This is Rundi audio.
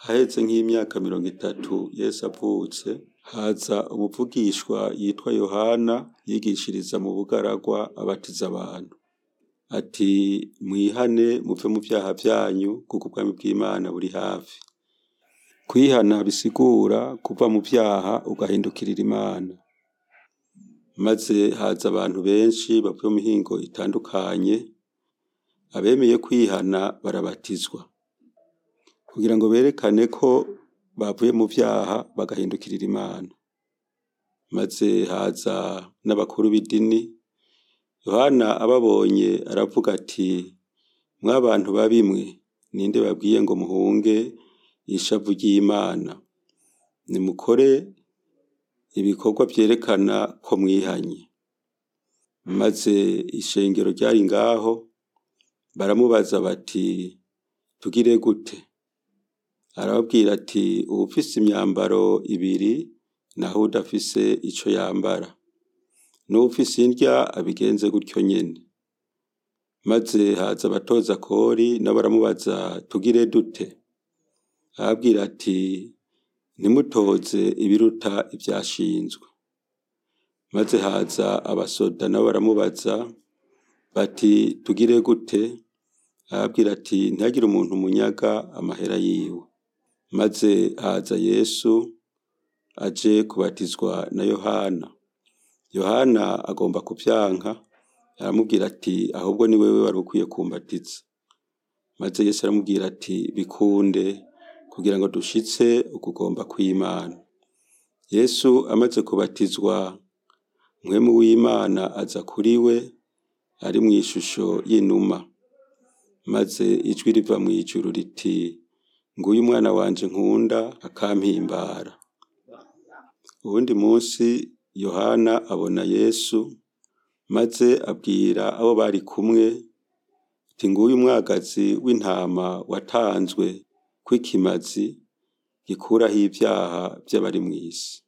haheze nk'imyaka mirongo itatu Yesu avutse haza umuvugishwa yitwa Yohana yigishiriza mu bugaragwa abatiza abantu ati mwihane muve mu vyaha vyanyu kuko ubwami bw'Imana buri hafi kwihana bisigura kuva mu vyaha ugahindukirira Imana maze haza abantu benshi bavuye mu mihingo itandukanye abemeye kwihana barabatizwa kugira ngo berekane ko bavuye mu vyaha bagahindukirira Imana maze haza n'abakuru b'idini Yohana ababonye aravuga ati mwabantu babimwe ninde babwiye ngo muhunge ishavu ry'Imana nimukore ibikorwa vyerekana ko mwihanye maze ishengero ryari ngaho baramubaza bati tugire gute arababwira ati uwufise imyambaro ibiri naho udafise ico yambara n'uwufise indya abigenze gutyo nyene maze haza abatoza kori nabo baramubaza tugire dute arababwira ati ntimutoze ibiruta ivyashinzwe maze haza abasoda nabo baramubaza bati tugire gute arababwira ati ntihagire umuntu munyaga amahera yiwe maze haza Yesu aje kubatizwa na Yohana Yohana agomba kuvyanka aramubwira ati ahubwo ni wewe wari ukwiye kumbatiza maze Yesu aramubwira ati bikunde kugira ngo dushitse ukugomba kw'Imana Yesu amaze kubatizwa mpwemu w'Imana aza kuri we ari mw'ishusho y'inuma maze ijwi riva mw'ijuru riti nguyu umwana wanje nkunda akampimbara uwundi munsi Yohana abona Yesu maze abwira abo bari kumwe ati nguyu umwagazi w'intama watanzwe kw'ikimazi gikuraho ivyaha vy'abari mw'isi